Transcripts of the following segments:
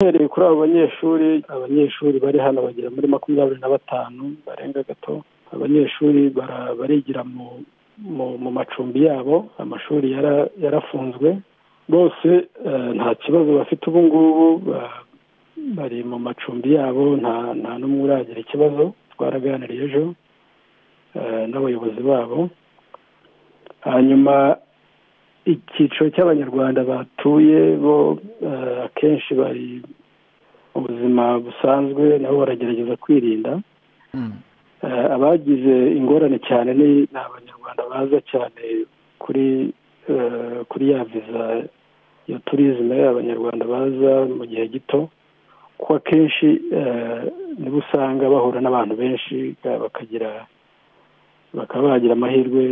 duhereye kuri abo banyeshuri abanyeshuri bari hano bagera muri makumyabiri na batanu barenga gato abanyeshuri barigira mu macumbi yabo amashuri yarafunzwe bose nta kibazo bafite ubu ngubu bari mu macumbi yabo nta n'umwe uragira ikibazo twaraganiriye ejo n'abayobozi babo hanyuma icyiciro cy'abanyarwanda batuye bo akenshi bari mu buzima busanzwe nabo baragerageza kwirinda abagize ingorane cyane ni abanyarwanda baza cyane kuri kuri ya viza ya turizime abanyarwanda baza mu gihe gito ko akenshi nibo usanga bahura n'abantu benshi bakagira bakaba bagira amahirwe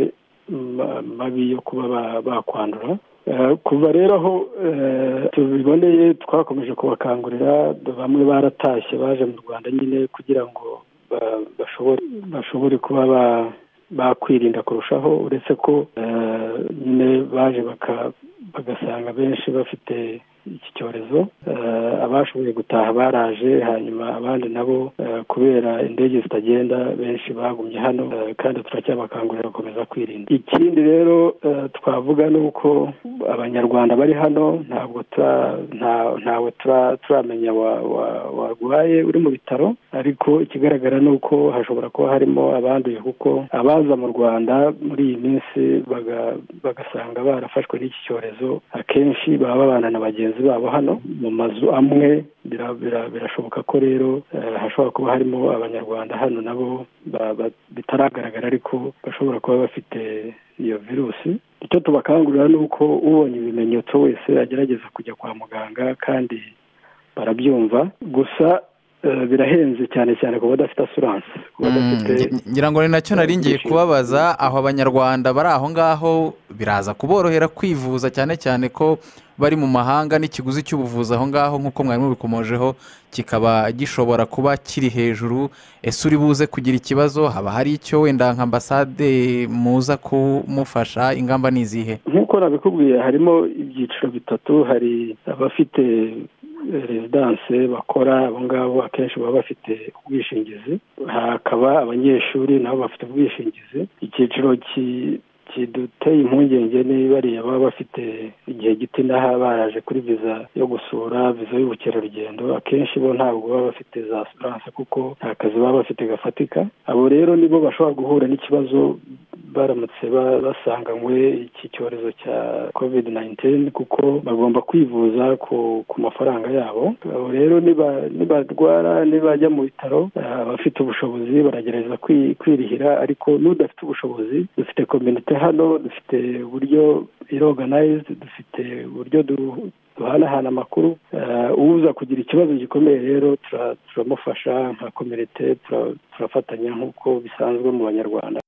mabi yo kuba bakwandura kuva rero aho tubiboneye twakomeje kubakangurira bamwe baratashye baje mu rwanda nyine kugira ngo bashobore kuba bakwirinda kurushaho uretse ko nyine baje bagasanga benshi bafite iki cyorezo abashoboye gutaha baraje hanyuma abandi nabo kubera indege zitagenda benshi bagumye hano kandi turacyabakangurira gukomeza kwirinda ikindi rero twavuga ni uko abanyarwanda bari hano ntabwo ntawe turamenya warwaye uri mu bitaro ariko ikigaragara ni uko hashobora kuba harimo abanduye kuko abaza mu rwanda muri iyi minsi bagasanga barafashwe n'iki cyorezo akenshi baba babana na bagenzi bagenzi babo hano mu mazu amwe birashoboka ko rero hashobora kuba harimo abanyarwanda hano nabo bitaragaragara ariko bashobora kuba bafite iyo virusi icyo tubakangurira ni uko ubonye ibimenyetso wese agerageza kujya kwa muganga kandi barabyumva gusa birahenze cyane cyane ku badafite asuranse ngira ngo ni nacyo nari ngiye kubabaza aho abanyarwanda bari aho ngaho biraza kuborohera kwivuza cyane cyane ko bari mu mahanga n'ikiguzi cy'ubuvuzi aho ngaho nk'uko mwari mubikomojeho kikaba gishobora kuba kiri hejuru ese uri buze kugira ikibazo haba hari icyo wenda nka ambasade muza kumufasha ingamba ni izihe nk'uko nabikubwiye harimo ibyiciro bitatu hari abafite rezidanse bakora abo ngabo akenshi baba bafite ubwishingizi hakaba abanyeshuri nabo bafite ubwishingizi icyiciro kiduteye impungenge ni bariya baba bafite igihe gito inaha baraje kuri viza yo gusura viza y'ubukerarugendo akenshi bo ntabwo baba bafite za asiranse kuko nta kazi baba bafite gafatika abo rero nibo bashobora guhura n'ikibazo baramutse basanganywe iki cyorezo cya covid nayinitini kuko bagomba kwivuza ku mafaranga yabo abo rero nibarwara nibajya mu bitaro abafite ubushobozi baragerageza kwirihira ariko n'udafite ubushobozi dufite kominote hano dufite uburyo iroganayizidi dufite uburyo duhanahana amakuru uza kugira ikibazo gikomeye rero turamufasha nka kominote turafatanya nk'uko bisanzwe mu banyarwanda